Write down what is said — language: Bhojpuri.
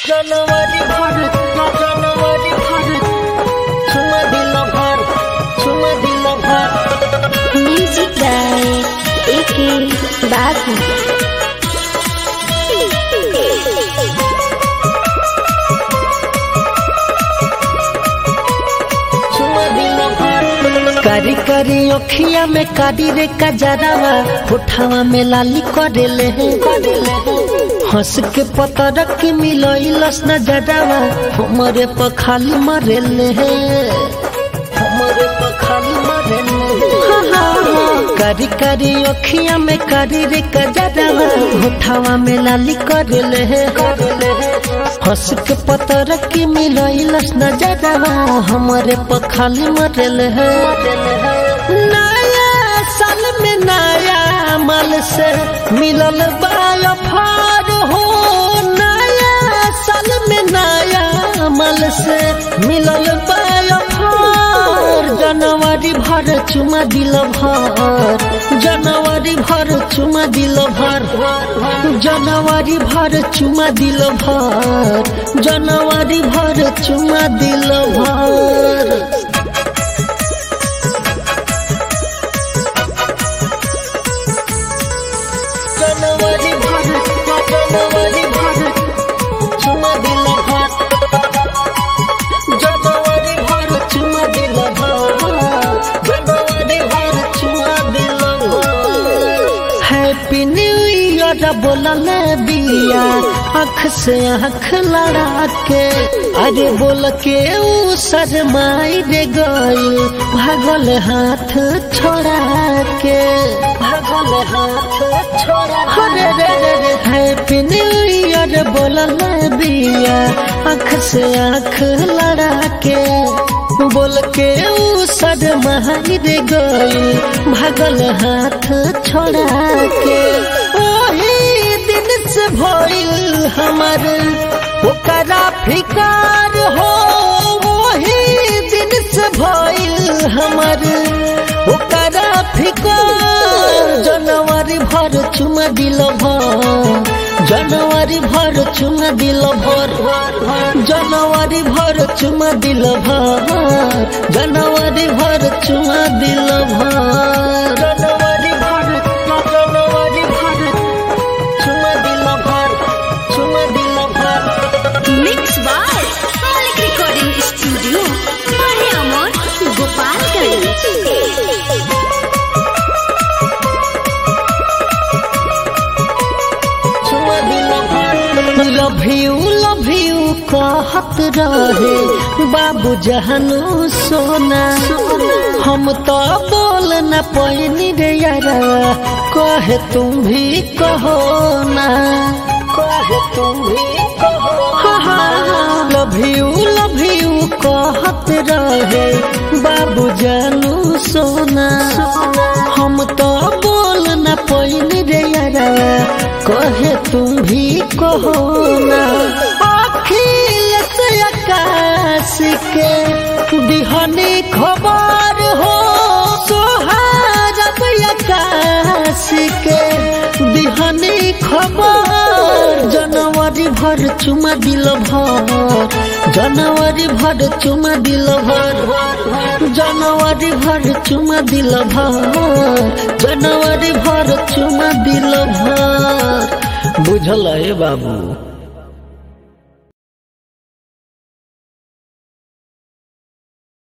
जनवरी भर जनवरी भर चुमा दिल भर चुमा दिल भर म्यूजिक गाए एके बाबू चुमा दिल भर करी करी अखिया में कारी रे कजरावा होठावा में लाली करेले हंस के पतर के मिलइलस न जरावा हमरे पर खाली मरेले हमरे पर खाली मरेले करी करी अखिया में करी रे कजरावा होठावा में लाली करेले हंस के पतर के मिलइलस न जरावा हमरे पर खाली मरेले नया साल में नया माल से मिलल बाया फार हो नया साल में नया माल से मिलल बाया फार जनवरी भर चुमा दिल भर जनवरी भर चुमा दिल भर जनवरी भर चुमा दिल भर जनवरी भर चुमा दिल भर जनवरी भर जनवरी भर चुमा दिल भर जनवरी भर चुमा दिल भर जनवरी भर चुमा दिल भर हैप्पी न्यू ईयर बोलल बिया आँख से आँख लड़ा के अरे बोल के ऊ शरमाई रे गइल भागल हाथ छोड़ा के भागल हाथ छोड़ा अरे रे रे रे हैप्पी न्यू ईयर बोलल बिया आँख से आँख लड़ा के बोल के ऊ शरमाई रे गइल भागल हाथ छोड़ा के ओही दिन से भइल हमर ओकरा फिकार हो वही दिन से भइल हमर ओकरा फिकार जनवरी भर चुमा दिल भर जनवरी भर चुमा दिल भर जनवरी भर चुमा दिल भर जनवरी भर चुमा दिल भर जनवरी भर जनवरी भर चुमा दिल भर चुमा दिल भर mix by Malik recording studio माहे अमर गोपालगंज चुमा दिल भर लव यू लव यू कहत रहे बाबू जहनु सोना हम तो बोल न पैनी रे यारा कहे तुम भी कहो ना कहे तुम भी कहो लव यू लव यू कहत रहे बाबू जानू सोना हम तो बोल न पैनी रे यारा कहे तुम भी कहो ना अखिल से आकाश के दिहनी खबर हो सोहार आकाश के दिहनी खबर जनवरी भर चुमा दिल भर जनवरी भर चुमा दिल भर जनवरी भर चुमा दिल भर जनवरी भर चुमा दिल भर बुझल है बाबू